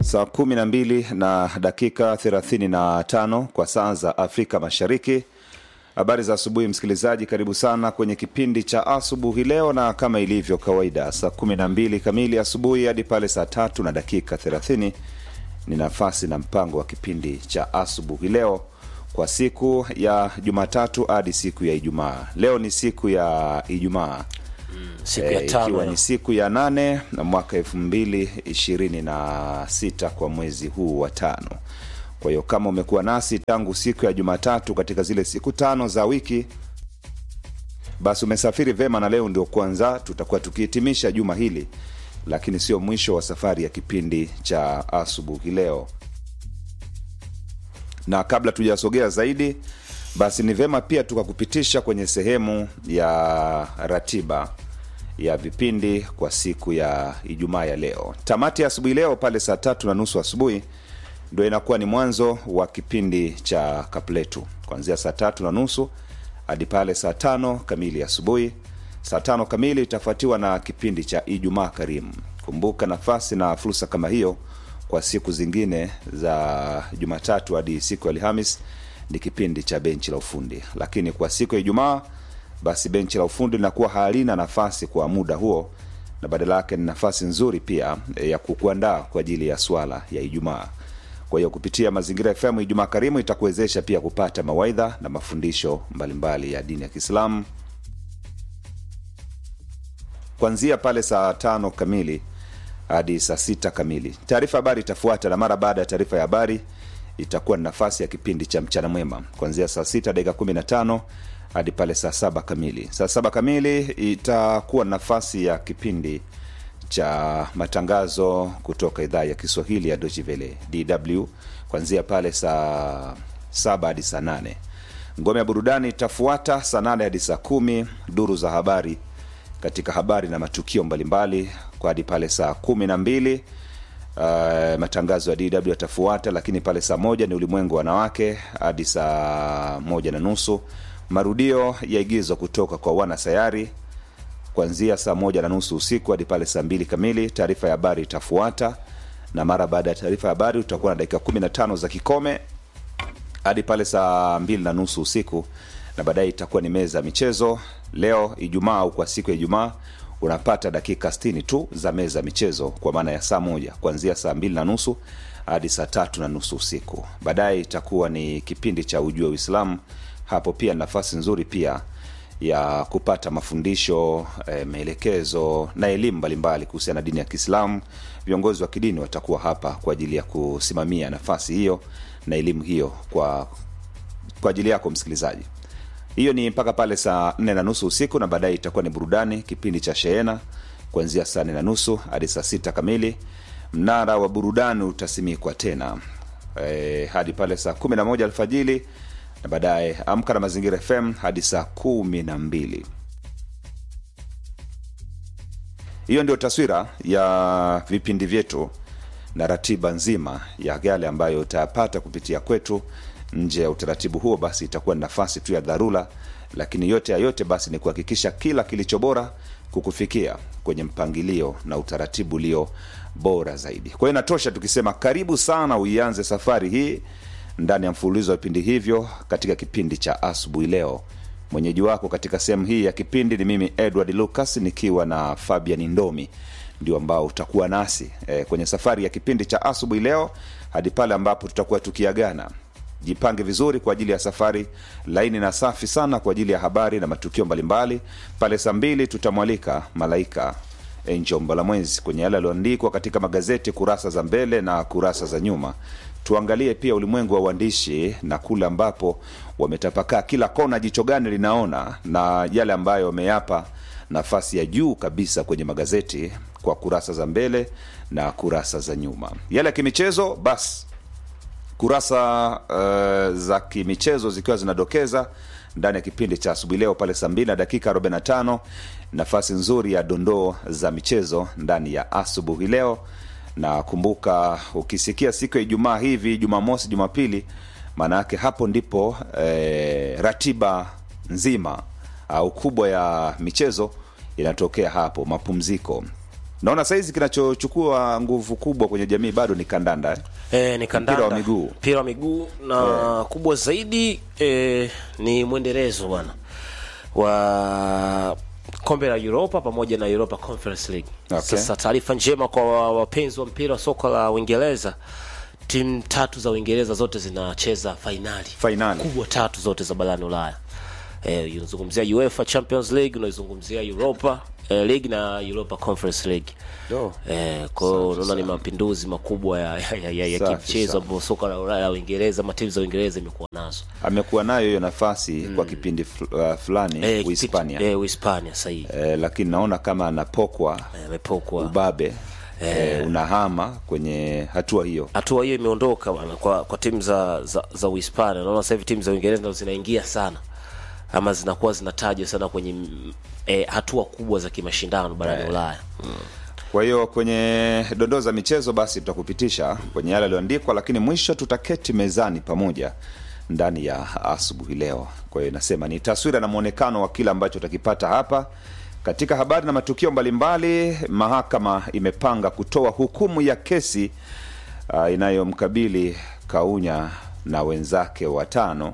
saa kumi na mbili na dakika thelathini na tano kwa saa za Afrika Mashariki. Habari za asubuhi, msikilizaji, karibu sana kwenye kipindi cha asubuhi leo, na kama ilivyo kawaida, saa kumi na mbili kamili asubuhi hadi pale saa tatu na dakika thelathini ni nafasi na mpango wa kipindi cha asubuhi leo kwa siku ya Jumatatu hadi siku ya Ijumaa. Leo ni siku ya Ijumaa siku ya Eh, tano ikiwa ya- ni siku ya nane na mwaka elfu mbili ishirini na sita kwa mwezi huu wa tano. Kwa hiyo kama umekuwa nasi tangu siku ya Jumatatu katika zile siku tano za wiki, basi umesafiri vema, na leo ndio kwanza tutakuwa tukihitimisha juma hili, lakini sio mwisho wa safari ya kipindi cha asubuhi leo na kabla tujasogea zaidi basi ni vema pia tukakupitisha kwenye sehemu ya ratiba ya vipindi kwa siku ya ijumaa ya leo tamati ya asubuhi leo pale saa tatu na nusu asubuhi ndo inakuwa ni mwanzo wa kipindi cha kapletu kuanzia saa tatu na nusu hadi pale saa tano kamili asubuhi saa tano kamili itafuatiwa na kipindi cha ijumaa karimu kumbuka nafasi na fursa kama hiyo kwa siku zingine za jumatatu hadi siku ya alhamis ni kipindi cha benchi la ufundi lakini kwa siku ya ijumaa basi benchi la ufundi linakuwa halina nafasi kwa muda huo na badala yake ni nafasi nzuri pia eh, ya kukuandaa kwa ajili ya swala ya ijumaa kwa hiyo kupitia mazingira fm ijumaa karimu itakuwezesha pia kupata mawaidha na mafundisho mbalimbali ya dini ya kiislamu kuanzia pale saa tano kamili hadi saa sita kamili taarifa habari itafuata na mara baada ya taarifa ya habari itakuwa ni nafasi ya kipindi cha mchana mwema kuanzia saa sita dakika kumi na tano hadi pale saa saba kamili saa saba kamili itakuwa nafasi ya kipindi cha matangazo kutoka idhaa ya kiswahili ya dochivele dw kuanzia pale saa saba hadi saa nane ngome ya burudani itafuata saa nane hadi saa kumi duru za habari katika habari na matukio mbalimbali kwa hadi pale saa kumi na mbili uh, matangazo ya dw yatafuata lakini pale saa moja ni ulimwengu wa wanawake hadi saa moja na nusu marudio ya igizo kutoka kwa wana sayari kuanzia saa moja na nusu usiku hadi pale saa mbili kamili taarifa ya habari itafuata na mara baada ya taarifa ya habari utakuwa na dakika 15 za kikome hadi pale saa mbili na nusu usiku na baadaye itakuwa ni meza ya michezo leo ijumaa au kwa siku ya ijumaa unapata dakika 60 tu za meza ya michezo kwa maana ya saa moja kuanzia saa mbili na nusu hadi saa tatu na nusu usiku baadaye itakuwa ni kipindi cha ujue uislamu hapo pia ni nafasi nzuri pia ya kupata mafundisho e, maelekezo na elimu mbalimbali kuhusiana na dini ya kiislamu viongozi wa kidini watakuwa hapa kwa ajili ya kusimamia nafasi hiyo na elimu hiyo kwa kwa ajili yako msikilizaji hiyo ni mpaka pale saa nne na nusu usiku na baadaye itakuwa ni burudani kipindi cha sheena kuanzia saa nne na nusu hadi saa sita kamili mnara wa burudani utasimikwa tena e, hadi pale saa kumi na moja alfajili na baadaye amka na mazingira fm hadi saa kumi na mbili hiyo ndio taswira ya vipindi vyetu na ratiba nzima ya yale ambayo utayapata kupitia kwetu nje ya utaratibu huo basi itakuwa ni nafasi tu ya dharura lakini yote ya yote basi ni kuhakikisha kila kilicho bora kukufikia kwenye mpangilio na utaratibu ulio bora zaidi kwa hiyo inatosha tukisema karibu sana uianze safari hii ndani ya mfululizo wa vipindi hivyo katika kipindi cha asubuhi leo mwenyeji wako katika sehemu hii ya kipindi ni mimi edward lucas nikiwa na fabian ndomi ndio ambao utakuwa nasi e, kwenye safari ya kipindi cha asubuhi leo hadi pale ambapo tutakuwa tukiagana jipange vizuri kwa ajili ya safari laini na safi sana kwa ajili ya habari na matukio mbalimbali pale saa mbili tutamwalika malaika Angel Mbalamwezi kwenye yale yaliyoandikwa katika magazeti kurasa za mbele na kurasa za nyuma. Tuangalie pia ulimwengu wa uandishi na kule ambapo wametapakaa kila kona, jicho gani linaona na yale ambayo wameyapa nafasi ya juu kabisa kwenye magazeti kwa kurasa za mbele na kurasa za nyuma. Yale ya kimichezo basi kurasa uh, za kimichezo zikiwa zinadokeza ndani ya kipindi cha asubuhi leo pale saa mbili na dakika 45 nafasi nzuri ya dondoo za michezo ndani ya asubuhi leo na kumbuka ukisikia siku ya ijumaa hivi jumamosi jumapili maana yake hapo ndipo eh, ratiba nzima au kubwa ya michezo inatokea hapo mapumziko naona saizi kinachochukua nguvu kubwa kwenye jamii bado ni kandanda eh? E, ni kandanda Mpira wa miguu. mpira wa miguu na kubwa zaidi e, ni mwendelezo bwana wa kombe la Europa pamoja na Europa Conference League. Okay. Sasa taarifa njema kwa wa- wapenzi wa mpira wa soka la Uingereza, timu tatu za Uingereza zote zinacheza fainali Fainali. kubwa tatu zote za barani Ulaya. Eh, unazungumzia UEFA Champions League, unaizungumzia Europa eh, League na Europa Conference League. Yo. Eh, kwa hiyo Safi unaona ni sana. mapinduzi makubwa ya, ya, ya, ya, ya Safi kimchezo sana. ambao soka la Ulaya la Uingereza ama timu za Uingereza imekuwa nazo. amekuwa nayo hiyo nafasi kwa kipindi fl- uh, fulani Eh, Uhispania Eh, Uhispania sahihi. eh, lakini naona kama anapokwa Eh, amepokwa. ubabe eh, unahama kwenye hatua hiyo Hatua hiyo imeondoka bwana kwa kwa timu za za, za Uhispania. Naona sasa hivi timu za Uingereza ndo zinaingia sana ama zinakuwa zinatajwa sana kwenye mm, eh, hatua kubwa za kimashindano barani Ulaya. kwa hiyo kwenye dondoo za michezo basi tutakupitisha kwenye yale yaliyoandikwa lakini mwisho tutaketi mezani pamoja ndani ya asubuhi leo kwa hiyo nasema ni taswira na mwonekano wa kile ambacho utakipata hapa katika habari na matukio mbalimbali mahakama imepanga kutoa hukumu ya kesi uh, inayomkabili kaunya na wenzake watano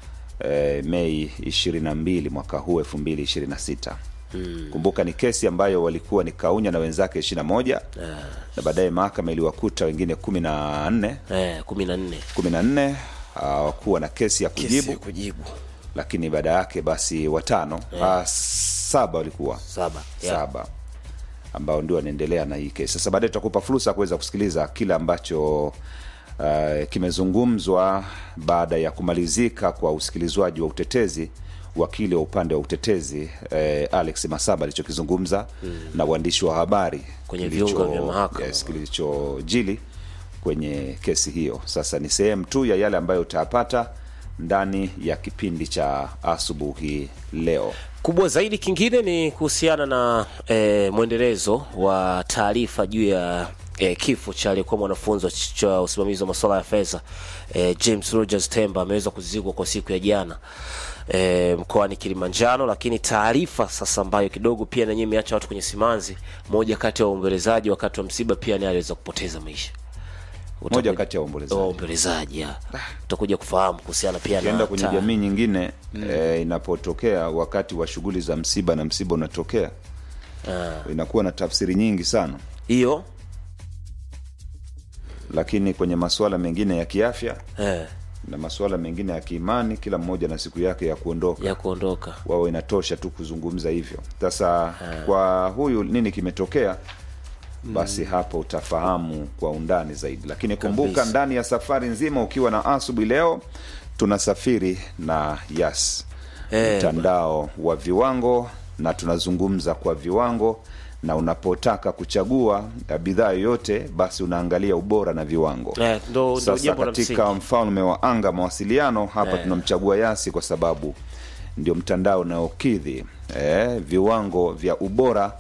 eh, mei 22 mwaka huu 2026 mm. kumbuka ni kesi ambayo walikuwa ni kaunya na wenzake 21 na baadaye mahakama iliwakuta wengine 14 Eh, 14. 14 hawakuwa na kesi ya kujibu Kesi kujibu. lakini baada yake basi watano ah, saba walikuwa Saba. Yeah. saba ambao ndio wanaendelea na hii kesi sasa baadaye tutakupa fursa ya kuweza kusikiliza kile ambacho uh, kimezungumzwa baada ya kumalizika kwa usikilizwaji wa utetezi wakili wa upande wa utetezi eh, alex masaba alichokizungumza mm. na waandishi wa habari Kwenye kilicho- viunga vya mahakama. yes, kilichojili kwenye kesi hiyo sasa ni sehemu tu ya yale ambayo utayapata ndani ya kipindi cha asubuhi leo kubwa zaidi kingine ni kuhusiana na e, mwendelezo wa taarifa juu ya e, kifo cha aliyekuwa mwanafunzi wa ch- cha usimamizi wa masuala ya fedha e, James Rogers Temba ameweza kuzikwa kwa siku ya jana e, mkoani Kilimanjaro, lakini taarifa sasa ambayo kidogo pia nanyewe imeacha watu kwenye simanzi, moja kati ya waombolezaji wakati wa msiba pia naye aliweza kupoteza maisha. moja Utakuja- kati ya waombolezaji waombolezaji ya. utakuja kufahamu kuhusiana pia ukienda na kwenye ta- jamii nyingine mm. eh, inapotokea wakati wa shughuli za msiba na msiba unatokea Ah. inakuwa na tafsiri nyingi sana hiyo lakini kwenye masuala mengine ya kiafya eh, na masuala mengine ya kiimani kila mmoja na siku yake ya kuondoka ya kuondoka wao inatosha tu kuzungumza hivyo sasa kwa huyu nini kimetokea basi hapo utafahamu kwa undani zaidi lakini kumbuka Kabisa. ndani ya safari nzima ukiwa na asubuhi leo tunasafiri na yas Eh, mtandao wa viwango na tunazungumza kwa viwango na unapotaka kuchagua eh, bidhaa yoyote basi unaangalia ubora na viwango Eh, ndo- ndo sasa jambo la katika msingi. mfalme wa anga mawasiliano hapa Eh. tunamchagua yasi kwa sababu ndio mtandao unaokidhi eh, viwango vya ubora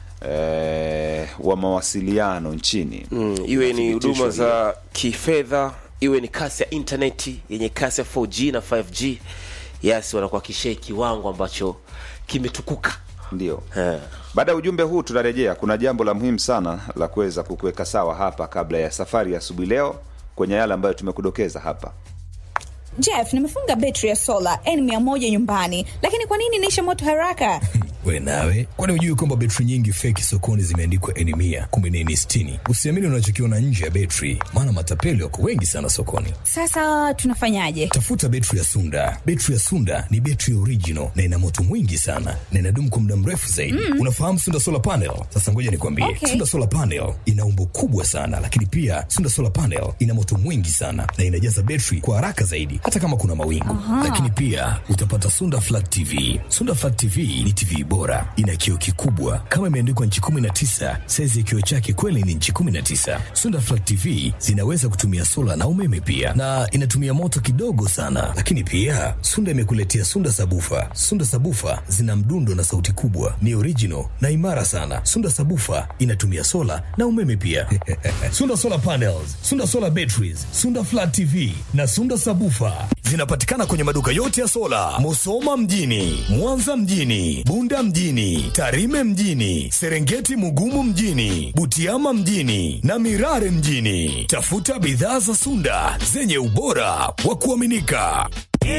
eh, wa mawasiliano nchini mm, iwe ni Thibitisho huduma hilo. za kifedha iwe ni kasi ya intaneti yenye kasi ya 4G na 5G yes wanakuhakikishia kiwango ambacho kimetukuka ndio eh. baada ya ujumbe huu tunarejea kuna jambo la muhimu sana la kuweza kukuweka sawa hapa kabla ya safari ya asubuhi leo kwenye yale ambayo tumekudokeza hapa Jeff, nimefunga betri ya sola N100 nyumbani, lakini kwa nini inaisha moto haraka? we nawe kwani hujui kwamba betri nyingi feki sokoni zimeandikwa eni mia kumbe ni eni sitini usiamini unachokiona nje ya betri maana matapeli wako wengi sana sokoni Sasa tunafanyaje? tafuta betri ya sunda betri ya sunda ni betri original na ina moto mwingi sana na inadumu kwa muda mrefu zaidi mm. unafahamu sunda solar panel sasa ngoja nikwambie Okay. sunda solar panel ina umbo kubwa sana lakini pia sunda solar panel ina moto mwingi sana na inajaza betri kwa haraka zaidi hata kama kuna mawingu lakini pia utapata sunda flat tv sunda flat tv ni tv bora ina kioo kikubwa kama imeandikwa nchi 19 saizi ya kioo chake kweli ni nchi 19 sunda flat tv zinaweza kutumia sola na umeme pia na inatumia moto kidogo sana lakini pia sunda imekuletea sunda sabufa sunda sabufa zina mdundo na sauti kubwa ni original na imara sana sunda sabufa inatumia sola na umeme pia sunda solar panels sunda solar batteries sunda flat tv na sunda sabufa Sunda. Zinapatikana kwenye maduka yote ya sola, Musoma mjini, Mwanza mjini, Bunda mjini, Tarime mjini, Serengeti Mugumu mjini, Butiama mjini na Mirare mjini. Tafuta bidhaa za Sunda zenye ubora wa kuaminika.